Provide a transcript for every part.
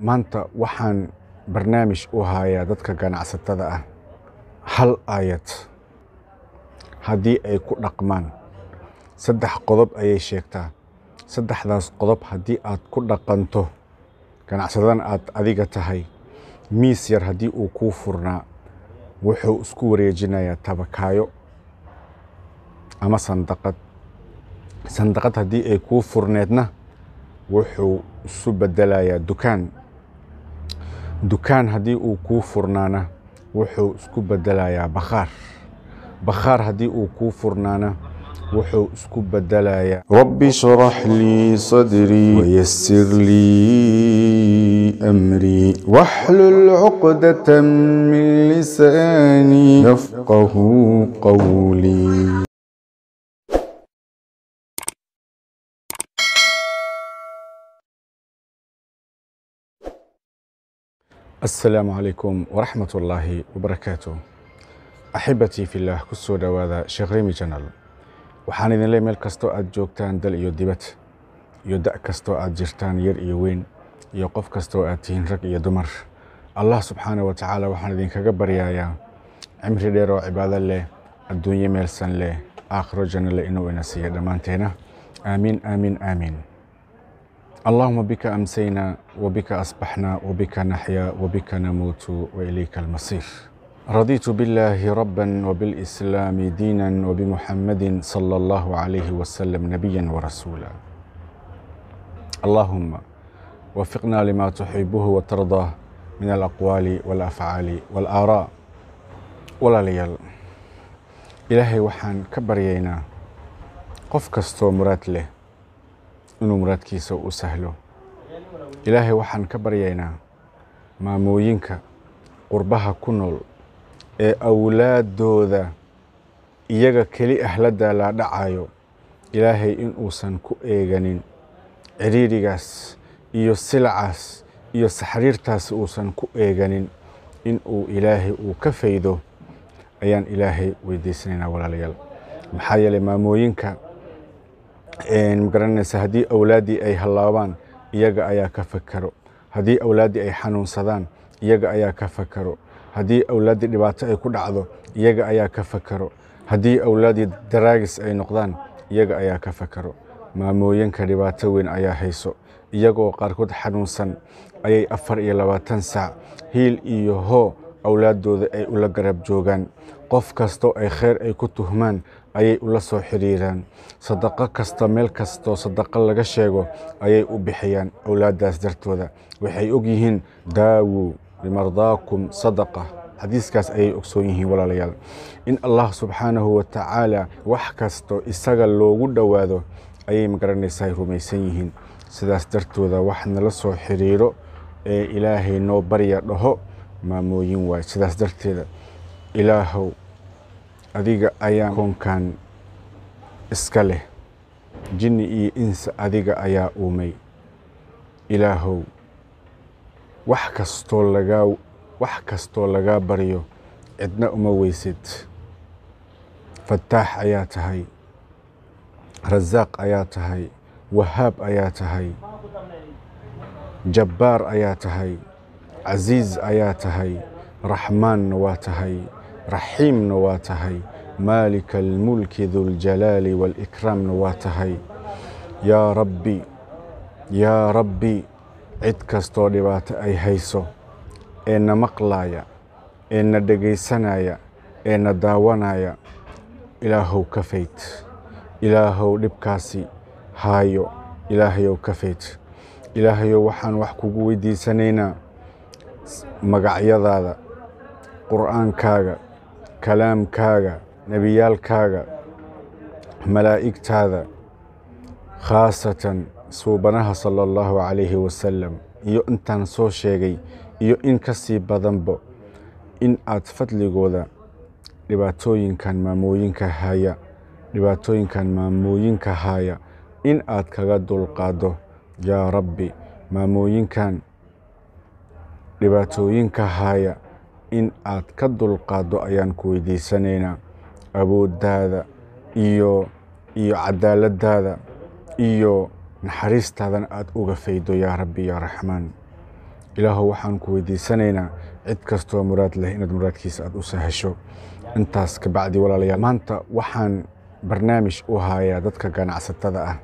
maanta waxaan barnaamij u hayaa dadka ganacsatada ah hal aayad haddii ay ku dhaqmaan saddex qodob ayay sheegtaa saddexdaas qodob haddii aad ku dhaqanto ganacsadan aad adiga tahay miis yar haddii uu kuu furnaa wuxuu isku wareejinayaa tabakaayo ama sandaqad sandaqad haddii ay kuu furneedna wuxuu isu bedelayaa dukaan dukaan haddii uu kuu furnaana wuxuu isku bedelayaa bakhaar bakhaar haddii uu kuu furnaana wuxuu isku bedelayaa رب اشرح لي صدري ويسر لي أمري واحلل عقدة من لساني يفقه قولي asalaamu calaykum waraxmat ullaahi wabarakaatu axibatii fillaah ku soo dhowaada sheekh remi janal waxaan idin leey meel kastoo aad joogtaan dal iyo dibad iyo da' kastoo aad jirtaan yar iyo weyn iyo qof kastoo aad tihiin rag iyo dumar allah subxaana wa tacaala waxaan idinkaga baryayaa cimri dheer oo cibaado leh adduunye meelsan leh aakhiro janno leh inuu ina siiya dhammaanteena aamiin aamiin aamiin اللهم بك أمسينا وبك أصبحنا وبك نحيا وبك نموت وإليك المصير رضيت بالله ربا وبالإسلام دينا وبمحمد صلى الله عليه وسلم نبيا ورسولا اللهم وفقنا لما تحبه وترضاه من الأقوال والأفعال والآراء ولا ليال إلهي وحان كبرينا قف كستو مرات له inuu muraadkiisa u sahlo ilaahay waxaan ka baryaynaa maamooyinka qurbaha ku nool ee awlaaddooda iyaga keli ah la daalaadhacayo ilaahay in uusan ku eeganin cidhiidhigaas iyo silacaas iyo saxriirtaas uusan ku eeganin in uu ilaahay uu ka faydo ayaan ilaahay weydiisanaynaa walaalayaal maxaa yeelay maamooyinka magaranaysa haddii awlaaddii ay hallaabaan iyaga ayaa ka fakaro haddii awlaaddii ay xanuunsadaan iyaga ayaa ka fakaro haddii awlaaddii dhibaato ay ku dhacdo iyaga ayaa ka fakaro haddii awlaaddii daraagis ay noqdaan iyaga ayaa ka fakaro maamooyinka dhibaato weyn ayaa hayso iyagoo qaarkood xanuunsan ayay afar iyo labaatan saac hiil iyo hoo awlaaddooda ay ula garab joogaan qof kastoo ay kheyr ay ku tuhmaan ayay ula soo xidhiiraan sadaqo kasta meel kastoo sadaqo laga sheego ayay u bixiyaan awlaaddaas dartooda waxay og yihiin daawu limardaakum sadaqa xadiiskaas ayay ogsoon yihiin walaalayaal in allah subxaanahu wa tacaala wax kastoo isaga loogu dhowaado ayay magaranaysaa ay rumaysan yihiin sidaas dartooda wax nala soo xidhiiro ee ilaahay noo barya dhaho maamooyin waay sidaas darteeda ilaahow adiga ayaa koonkan iska leh jinni iyo insa adiga ayaa uumay ilaahow wax kastoo lagaa wax kastoo lagaa baryo cidna uma weysid fataax ayaa tahay rasaaq ayaa tahay wahaab ayaa tahay jabbaar ayaa tahay casiiz ayaa tahay raxmaanna waa tahay raxiimna waa tahay maalika almulki duljalaali waalikraamna waa tahay yaa rabbi yaa rabbi cid kastoo dhibaato ay hayso ee na maqlaaya ee na dhegaysanaya ee na daawanaya ilaahow ka fayd ilaahow dhibkaasi haayo ilaahayow ka fayd ilaahayow waxaan wax kugu weydiisanaynaa magacyadaada qur'aankaaga kalaamkaaga nebiyaalkaaga malaa'igtaada khaasatan suubanaha sala allahu calayhi wasalam iyo intaan soo sheegay iyo in ka sii badanba in aad fadligooda dhibaatooyinkan maamooyinka haya dhibaatooyinkan maamooyinka haya in aad kaga dulqaaddo yaa rabbi maamooyinkan dhibaatooyinka haya in aad ka dulqaaddo ayaan ku weydiisanaynaa awooddaada iyo iyo cadaaladdaada iyo naxariistaadana aad uga faydo yaa rabbi yaa raxmaan ilaahow waxaan ku weydiisanaynaa cid kastoo muraad leh inaad muraadkiisa aad u sahasho intaas ka bacdi walaalayaal maanta waxaan barnaamij u hayaa dadka ganacsatada ah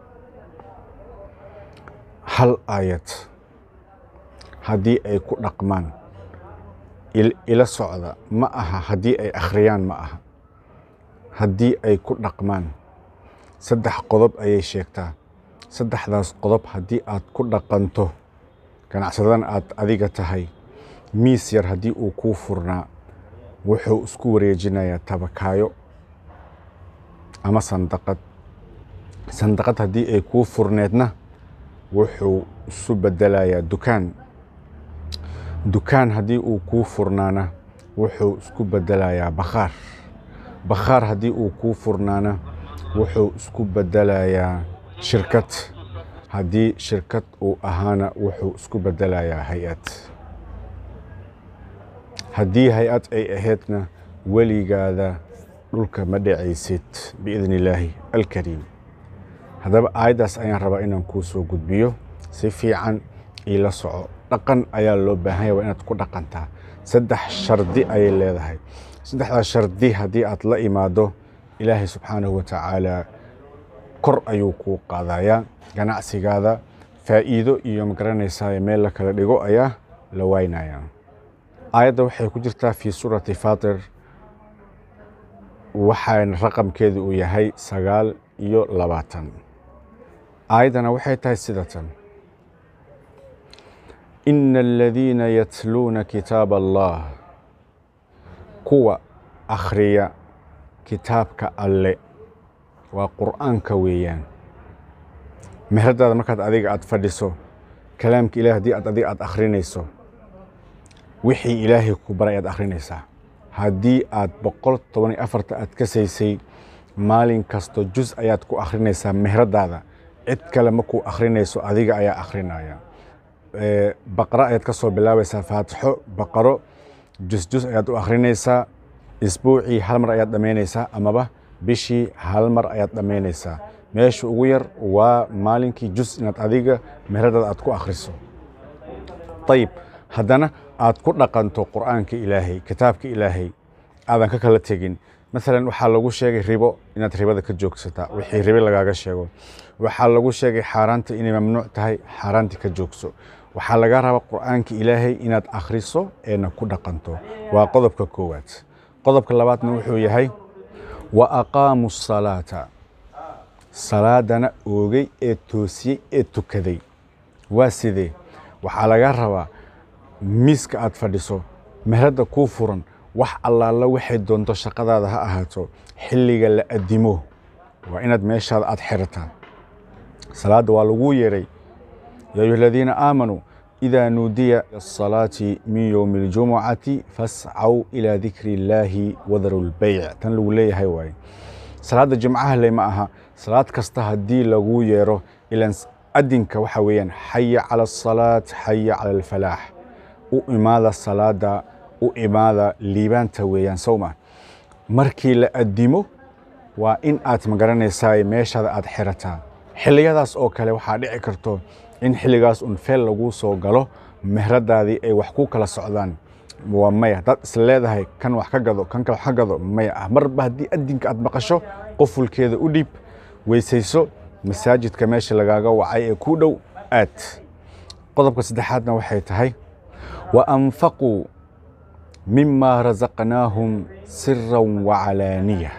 hal aayad haddii ay ku dhaqmaan ila socda ma aha haddii ay akhriyaan ma aha haddii ay ku dhaqmaan saddex qodob ayay sheegtaa saddexdaas qodob haddii aad ku dhaqanto ganacsadadan aad adiga tahay miis yar haddii uu kuu furnaa wuxuu isku wareejinayaa tabakaayo ama sandaqad sandaqad haddii ay kuu furneedna wuxuu isu bedelayaa dukaan dukaan haddii uu kuu furnaana wuxuu isku bedelayaa bakhaar bakhaar haddii uu kuu furnaana wuxuu isku bedelayaa shirkad haddii shirkad uu ahaana wuxuu isku bedelayaa hay-ad haddii hay-ad ay ahaydna weligaada dhulka ma dhacaysid biidni illaahi alkariim haddaba aayaddaas ayaan rabaa inaan kuu soo gudbiyo si fiican iila soco dhaqan ayaa loo baahanya waa inaad ku dhaqantaa saddex shardi ayay leedahay saddexdaas shardi haddii aad la imaado ilaahay subxaanahu wa tacaala kor ayuu kuu qaadayaa ganacsigaada faa'iido iyo magaranaysaa meel la kala dhigo ayaa la waynaya aayadda waxay ku jirtaa fii suurati faatir waxaana raqamkeedu uu yahay sagaal iyo labaatan aayaddana waxay tahay sidatan ina aladiina yatluuna kitaab allah kuwa akhriya kitaabka alle waa qur'aanka weeyaan meheradaada markaad adiga aad fadhiso kalaamka ilahi haddii aad adiga aad akhrinayso wixii ilaahay ku baray aad akhrinaysaa haddii aad boqol toban iyo afarta aad ka saysay maalin kasto jus ayaad ku akhrinaysaa meheradaada cid kale ma ku akhrinayso adiga ayaa akhrinaya baqro ayaad ka soo bilaabaysaa faatixo baqaro jusjus ayaad u akhrinaysaa isbuucii hal mar ayaad dhammaynaysaa amaba bishii hal mar ayaad dhammaynaysaa meesha ugu yar waa maalinkii jus inaad adiga meheradaada aad ku akhriso ayib haddana aad ku dhaqanto qur'aanka ilaahay kitaabka ilaahay aadan ka kala tegin maalan waxaa lagu sheegay ribo inaad ribada ka joogsataa wixii ribe lagaaga sheego waxaa lagu sheegay xaaraanta inay mamnuuc tahay xaaraanti ka joogso waxaa laga rabaa qur'aanka ilaahay inaad akhriso eena ku dhaqanto waa qodobka koowaad qodobka labaadna wuxuu yahay wa aqaamu salaata salaadana oogay ee toosiyey ee tukaday waa sidee waxaa laga rabaa miiska aad fadhiso meherada kuu furan wax allaala waxay doonto shaqadaada ha ahaato xilliga la adimo waa inaad meeshaada aad xirataa salaadda waa laguu yeeray yaa ayuha aladiina aamanuu idaa nuudiya asalaati min yowmi اljumucati fascaw ilaa dikri illaahi wadaru lbeyc tan lagu leeyahay waaye salaadda jimcaha le ma aha salaad kasta haddii laguu yeero ilan adinka waxa weeyaan xaya cala asalaat xaya cala alfalaax u imaada salaada u imaada liibaanta weeyaan sowma markii la adimo waa in aad magaranaysaa meeshaada aad xirataa xilliyadaas oo kale waxaa dhici karto in xilligaas un feel laguu soo galo mehradaadii ay wax ku kala socdaan waa maya haddaad isla leedahay kan wax ka gado kan kale wax ka gado maya ah marba haddii adinka aad maqasho qofulkeeda u dhiib weysayso masaajidka meesha lagaaga wacay ee kuu dhow aad qodobka saddexaadna waxay tahay wa anfaquu mima rasaqnaahum siran wacalaaniya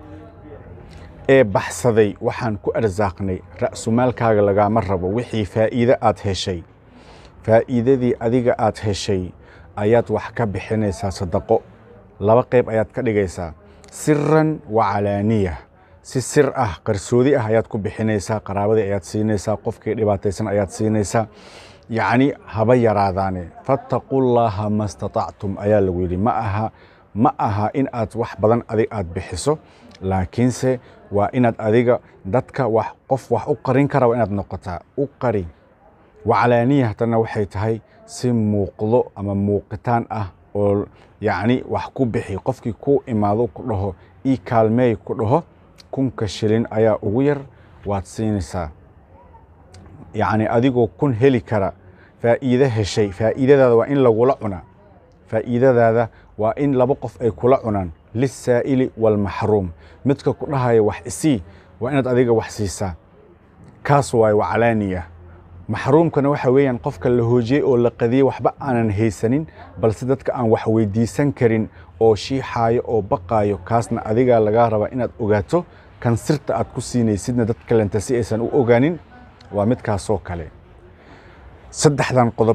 ee baxsaday waxaan ku arsaaqnay ra'sumaalkaaga lagaama rabo wixii faa'iide aad heshay faa'iidadii adiga aad heshay ayaad wax ka bixinaysaa sadaqo laba qayb ayaad ka dhigaysaa siran wacalaaniya si sir ah qarsoodi ah ayaad ku bixinaysaa qaraabadii ayaad siinaysaa qofkii dhibaataysan ayaad siinaysaa yacni haba yaraadaane fattaqullaaha ma statactum ayaa lagu yidhi ma aha ma aha in aad wax badan adig aad bixiso laakiinse waa inaad adiga dadka wax qof wax u qarin kara waa inaad noqotaa u qari wacalaaniya haddana waxay tahay si muuqdo ama muuqitaan ah oo yacni wax ku bixi qofkii ku imaado ku dhaho ii kaalmeey ku dhaho kunka shilin ayaa ugu yar waad siinaysaa yacni adigoo kun heli kara faa'iide heshay faa'iidadaada waa in lagula cunaa faa'iidadaada waa in laba qof ay kula cunaan lisaa'ili waalmaxruum midka ku dhahaya wax isii waa inaad adiga wax siisaa kaas waaye waa calaaniya maxruumkana waxa weeyaan qofka la hoojiyey oo la qadiyey waxba aanan haysanin balse dadka aan wax weydiisan karin oo shiixaayo oo baqaayo kaasna adigaa lagaa rabaa inaad ogaato kan sirta aad ku siinaysidna dad kalenta si aysan u ogaanin waa midkaasoo kale saddexdan qodob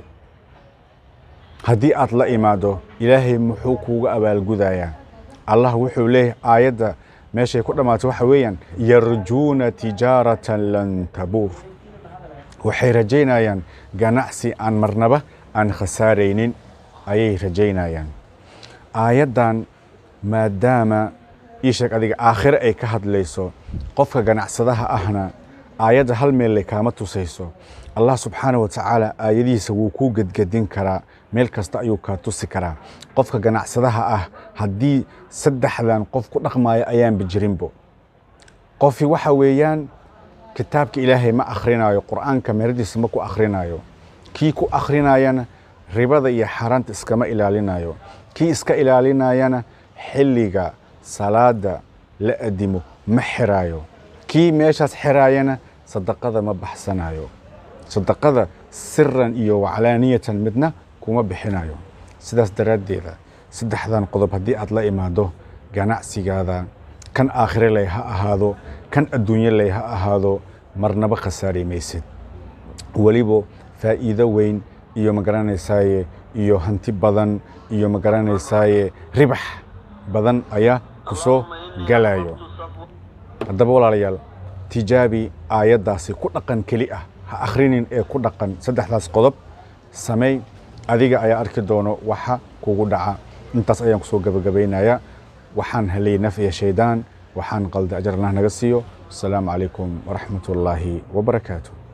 haddii aad la imaado ilaahay muxuu kuuga abaalgudayaa allah wuxuu leeyahay aayadda meeshay ku dhammaatay waxa weeyaan yarjuuna tijaaratan lan tabuur waxay rajaynayaan ganacsi aan marnaba aan khasaaraynin ayay rajaynayaan aayaddan maadaama ii sheeg adiga aakhire ay ka hadlayso qofka ganacsadaha ahna aayadda hal meellay kaama tusayso allah subxaana wa tacaala aayadihiisa wuu kuu gedgedin karaa meel kasta ayuu kaa tusi karaa qofka ganacsadaha ah haddii saddexdan qof ku dhaqmaayo ayaanba jirinbo qofi waxa weeyaan kitaabka ilaahay ma akhrinayo qur'aanka meeradiisa ma ku akhrinayo kii ku akhrinayana ribada iyo xaaraanta iskama ilaalinayo kii iska ilaalinayana xilliga salaada la adimo ma xiraayo kii meeshaas xiraayana sadaqada ma baxsanayo sadaqada siran iyo waclaaniyatan midna kuma bixinayo sidaas daraaddeeda saddexdan qodob haddii aad la imaado ganacsigaada kan aakhire lay ha ahaado kan adduunye lay ha ahaado marnaba khasaari maysid weliba faa'iido weyn iyo magaranaysaye iyo hanti badan iyo magaranaysaye ribax badan ayaa ku soo galayo haddaba walaalayaal tijaabi aayaddaasi ku dhaqan keli ah ha akhrinin ee ku dhaqan saddexdaas qodob samey adiga ayaa arki doono waxa kugu dhaca intaas ayaan kusoo gabagabaynayaa waxaan helay naf iyo shaydaan waxaan qalda ajar allah naga siiyo asalaamu calaykum waraxmat ullaahi wabarakaatu